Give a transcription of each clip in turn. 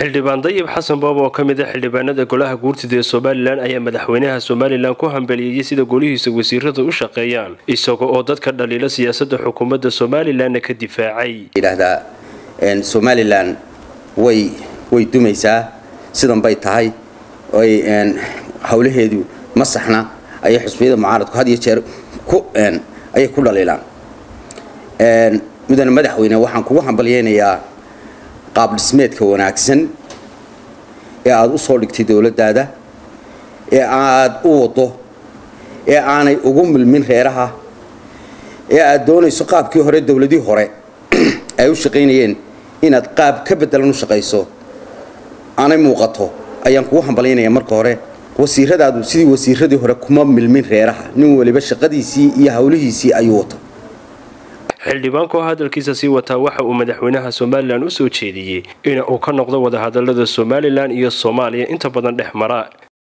xildhibaan dayib xasan boob oo ka mid a xildhibaanada golaha guurtida ee somalilan ayaa madaxweynaha somalilan ku hambeliyeyay sida golihiisa wasiirada u shaqeeyaan isaga oo dadka dhaliila siyaasada xukuumadda somalilanna ka difaacay yidhaahdaa somalilan way way dumaysaa sidan bay tahay oy howlaheedu ma saxna ayay xusbiyada mucaaradku had iyo jeer ku ayay ku dhaliilaan mudane madaxweyne waxaan kugu hambalyeynayaa qaab dhismeedka wanaagsan ee aada u soo dhigtay dowladdaada ee aada u wado ee aanay ugu milmin reeraha ee aada doonayso qaabkii hore dowladii hore ay u shaqaynayeen inaad qaab ka bedelan u shaqayso aanay muuqato ayaan kugu hambalyaynaya marka hore wasiiradaadu sidii wasiiradii hore kuma milmin reeraha nin waliba shaqadiisii iyo howlihiisii ayuu wata xildhibaanku oo hadalkiisa sii wataa waxa uu madaxweynaha somalilan u soo jeediyey in uu ka noqdo wadahadalada somalilan iyo soomaaliya inta badan dhex mara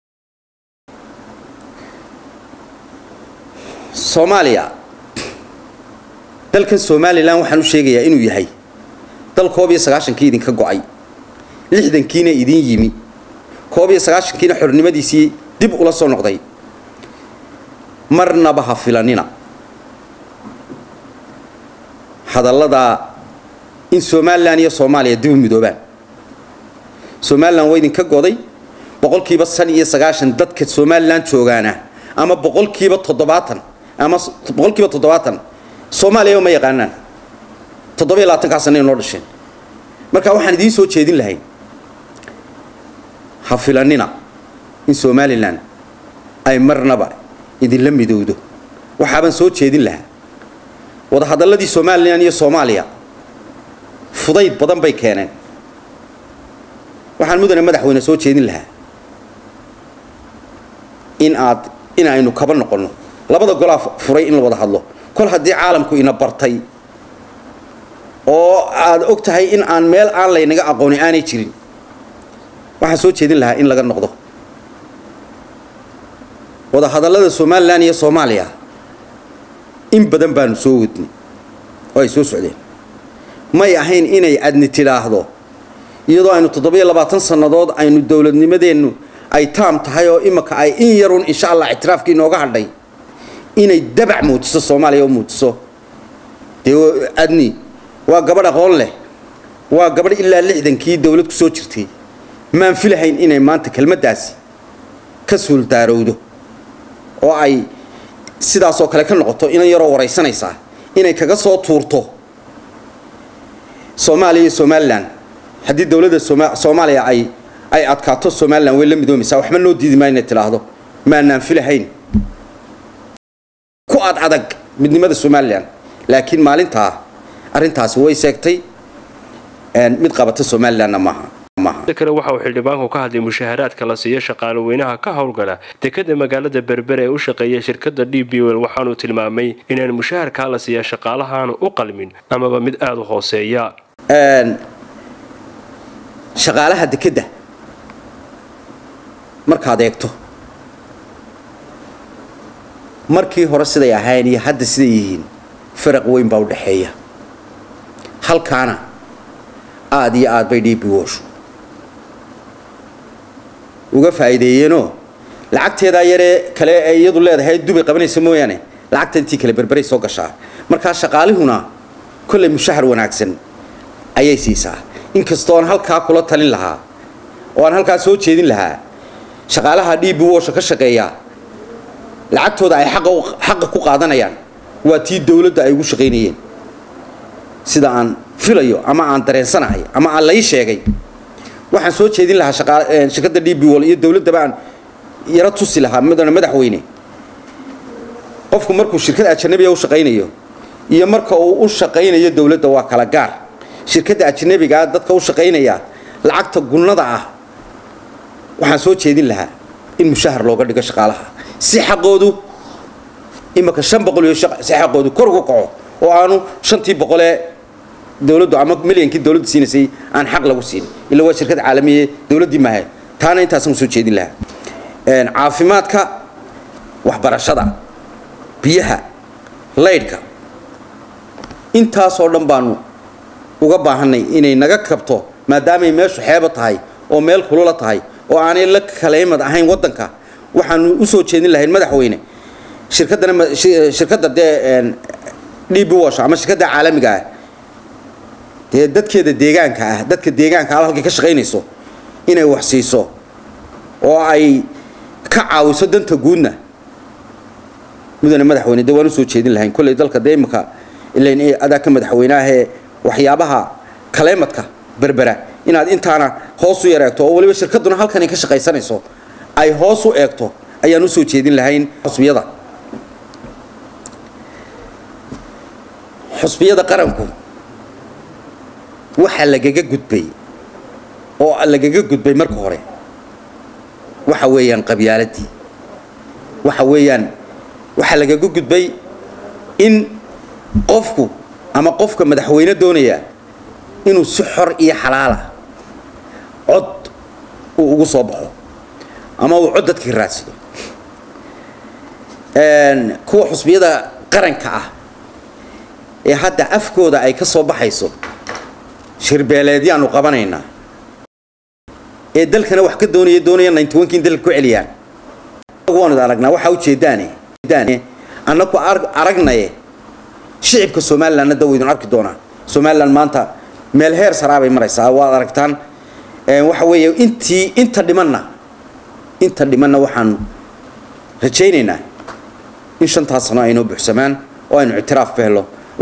soomaaliya dalkan somalilan waxaan u sheegayaa inuu yahay dal koob iyo sagaashankii idinka go-ay lixdankiina idin yimi koob iyo sagaashankiina xornimadiisii dib ula soo noqday marnaba ha filanina hadalladaa in somalilan iyo soomaaliya dib u midoobaan somalilan waa idinka goday boqolkiiba san iyo sagaashan dadka somalilan joogaana ama boqolkiiba toddobaatan ama boqolkiiba toddobaatan soomaaliya ma yaqaanaan toddobiyo labaatankaa sana noo dhasheen marka waxaan idiin soo jeedin lahayn ha filanina in somalilan ay marnaba idinla midowdo waxaabaan soo jeedin lahaa wadahadalladii somalilan iyo soomaaliya fudayd badan bay keeneen waxaan mudane madaxweyne soo jeedin lahaa in aad in aynu kaba noqonno labada golaa furay in la wada hadlo kol haddii caalamku ina bartay oo aad og tahay in aan meel aan laynaga aqooni aanay jirin waxaan soo jeedin lahaa in laga noqdo wadahadallada somalilan iyo soomaaliya in badan baanu soo wadnay oo ay soo socdeen may ahayn inay adni tidhaahdo iyadoo aynu toddobiyo labaatan sannadood aynu dowladnimadeennu ay taam tahay oo imaka ay in yarun insha allah ictiraafkii inooga hadhay inay dabac muujiso soomaaliya oo muujiso dee adni waa gabadh aqoon leh waa gabadh ilaa lixdankii dowlad ku soo jirtay maan filahayn inay maanta kelmaddaasi ka suuldaarowdo oo ay sidaasoo kale ka noqoto inan yaroo waraysanaysaa inay kaga soo tuurto soomaaliya iyo somalilan haddii dowladda soomaaliya ay ay adkaato somalilan way la midoomaysaa waxba noo diidi maa inay tidhaahdo maanaan filahayn ku ad adag midnimada somalilan laakiin maalintaa arrintaasi way seegtay mid qabata somalilanna maaha kale waxa uu xildhibaanku ka hadlay mushaharaadka la siiyo shaqaale weynaha ka howlgala dekada magaalada berbere ee u shaqeeya shirkada d b l waxaanuu tilmaamay inaan mushaharkaa la siiya shaqaalahaanu u qalmin amaba mid aada u hooseeya shaqaalaha dekedda markaad eegto markii hore siday ahayn iyo hadda siday yihiin faraq weyn baa u dhexeeya halkaana aada iyo aad bay dhiibi wooshu uga faa'iideeyeenoo lacagteedaa yaree kale ay iyadu leedahay dubay qabanaysa mooyaane lacagta intii kale berberay soo gashaa markaa shaqaalihuna kollay mushahar wanaagsan ayay siisaa inkastoo aan halkaa kula talin lahaa oo aan halkaa soo jeedin lahaa shaqaalaha dhiibi woosha ka shaqeeya lacagtooda ay xaqa ku qaadanayaan waa tii dowladda ay ugu shaqaynayeen sida aan filayo ama aan dareensanahay ama aan lai sheegay waxaan soo jeedin lahaa shirkadda d b wol iyo dowladdaba aan yaro tusi lahaa mudane madaxweyne qofku markuu shirkad ajanabiga u shaqaynayo iyo marka uu u shaqaynayo dowladda waa kala gaar shirkadda ajanabigaa dadka u shaqaynaya lacagta gunnada ah waxaan soo jeedin lahaa in mushahar looga dhigo shaqaalaha si xaqoodu imaka shan boqol iyo si xaqoodu kor uga kaco oo aanu shantii boqolee dowladdu ama milyankii dowladdu siinaysay aan xaq lagu siin ila waa shirkad caalamiye dowladdii maahe taana intaasaan soo jeedin lahaa caafimaadka waxbarashada biyaha laydhka intaasoo dhan baanu uga baahanay inay naga kabto maadaamay meeshu xeebo tahay oo meel kulula tahay oo aanay la kaleymad ahayn waddanka waxaanu usoo jeedin lahayn madaxweyne shirkaddana shirkadda dee d b wash ama shirkadda caalamiga ah dee dadkeeda deegaanka ah dadka deegaanka al halkay ka shaqaynayso inay wax siiso oo ay ka caawiso danta guudna mudane madaxweyne dee waan usoo jeedin lahayn kolley dalka dee imika ilayn adaa ka madaxweyneahee waxyaabaha kaleemadka berbera inaad intaana hoos u yar eegto oo waliba shirkadduna halkan ay ka shaqaysanayso ay hoos u eegto ayaan usoo jeedin lahayn xusbiyada xusbiyada qaranku waxaa lagaga gudbay oo lagaga gudbay marka hore waxa weeyaan qabyaaladii waxa weeyaan waxaa lagaga gudbay in qofku ama qofka madaxweyne doonaya inuu si xor iyo xalaala cod uu ugu soo baxo ama uu cod dadkii raadsado kuwa xusbiyada qaranka ah ee hadda afkooda ay ka soo baxayso shirbeeleedyaanu qabanaynaa ee dalkana wax ka doonaya doonaya ninety-one-kii in dalka ku celiyaan waanu aragnaa waxaa ujeedaane annaku aragnaye shicibka somalilandna da waydun arki doonaa somaliland maanta meel heer saraabay maraysaa waad aragtaan waxa weeye intii inta dhimanna inta dhimanna waxaanu rajaynaynaa in shantaas sano aynoo buuxsamaan oo aynu ictiraaf ka helo